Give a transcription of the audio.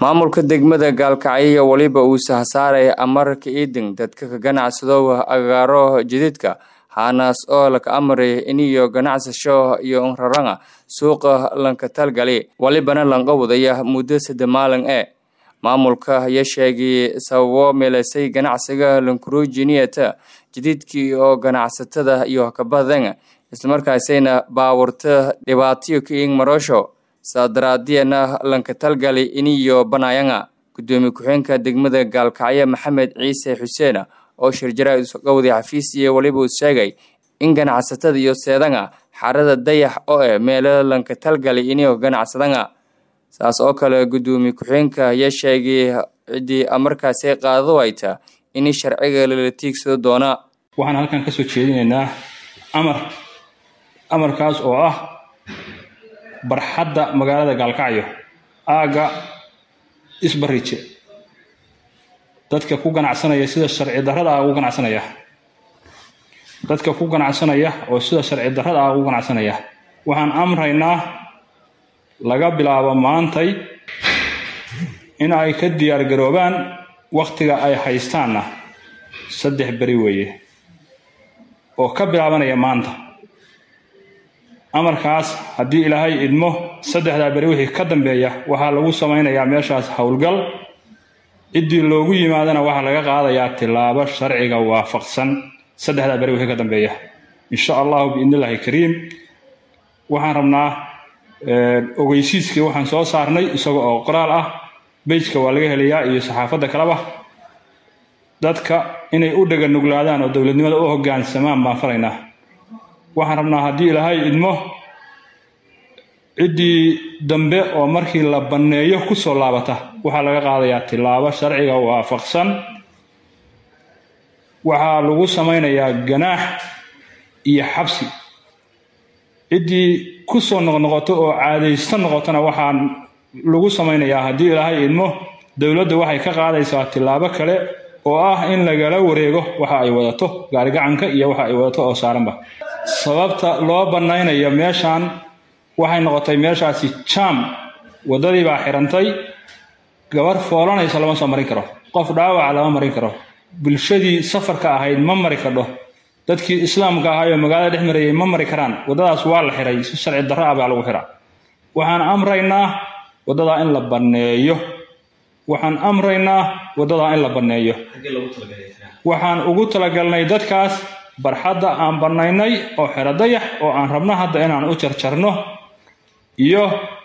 maamulka degmada gaalkacyo weliba uu sahsaaraya amarka iidin dadka ka ganacsado agaaro jididka haanaas oo laka amray iniyo ganacsasho iyo unraranga suuqa lanka talgali walibana lanqa wadaya muddo sadde maalin ee maamulka ayaa sheegay sababo meelasay ganacsiga lankuruujiniyata jadiidkii oo ganacsatada iyo kabadan islamarkaasayna baawurta dhibaatayo ka ing marosho saadaraadiyana lanka talgali iniyo banayanga gudoomiye ku-xeenka degmada gaalkacyo maxamed ciise xuseen oo shirjara isqowday xafiis iyo weliba uu sheegay in ganacsatada iyo seedanga xarada dayax oo eh meelo lanka talgali iniyo ganacsadanga saas oo kale gudoomiye ku-xeenka ayaa sheegay ciddii markaasi qaadado ayta in sharciga lala tiigsado doona waxaan halkan kasoo jeedinaynaa amar amarkaas oo ah barxadda magaalada gaalkacyo aagga isbarije dadka ku ganacsanaya sida sharci darrada ah ugu ganacsanaya dadka ku ganacsanaya oo sida sharci darrada ah ugu ganacsanaya waxaan amraynaa laga bilaabo maantay in ay ka diyaar garoobaan wakhtiga ay haystaanna saddex beri weeye oo ka bilaabanaya maanta amarkaas haddii ilaahay idmo saddexdaa beri wixii ka dambeeya waxaa lagu samaynayaa meeshaas howlgal ciddii loogu yimaadana waxaa laga qaadayaa tilaabo sharciga waafaqsan saddexdaa beri wixii ka dambeeya insha allahu biidnillahi kariim waxaan rabnaa ogeysiiskii waxaan soo saarnay isaga oo qoraal ah beyjka waa laga helayaa iyo saxaafadda kaleba dadka inay u dhaga nuglaadaan oo dowladnimada u hoggaansamaan baan falaynaa waxaan rabnaa haddii ilaahay idmo ciddii dambe oo markii la banneeyo ku soo laabata waxaa laga qaadayaa tilaabo sharciga waafaqsan waxaa lagu samaynayaa ganaax iyo xabsi ciddii ku soo noqnoqoto oo caadaysto noqotona waxaa lagu samaynayaa haddii ilaahay idmo dowladda waxay ka qaadaysaa tilaabo kale oo ah in lagala wareego waxa ay wadato gaarigacanka iyo waxa ay wadato oo saaranba sababta loo bannaynayo meeshaan waxay noqotay meeshaasi jaam waddadii baa xirantay gabar foolanaysa lama soo marin karo qof dhaawaca lama marin karo bulshadii safarka ahayd ma mari kadho dadkii islaamka ahaayoo magaalada dhex marayay ma mari karaan waddadaas waa la xiray si sharci darro ah baa lagu xiraa waxaan amraynaa waddadaa in la banneeyo waxaan amraynaa waddadaa in la banneeyo waxaan ugu talagalnay dadkaas barxadda aan bannaynay oo xero dayax oo aan rabno hadda inaan u jarjarno iyo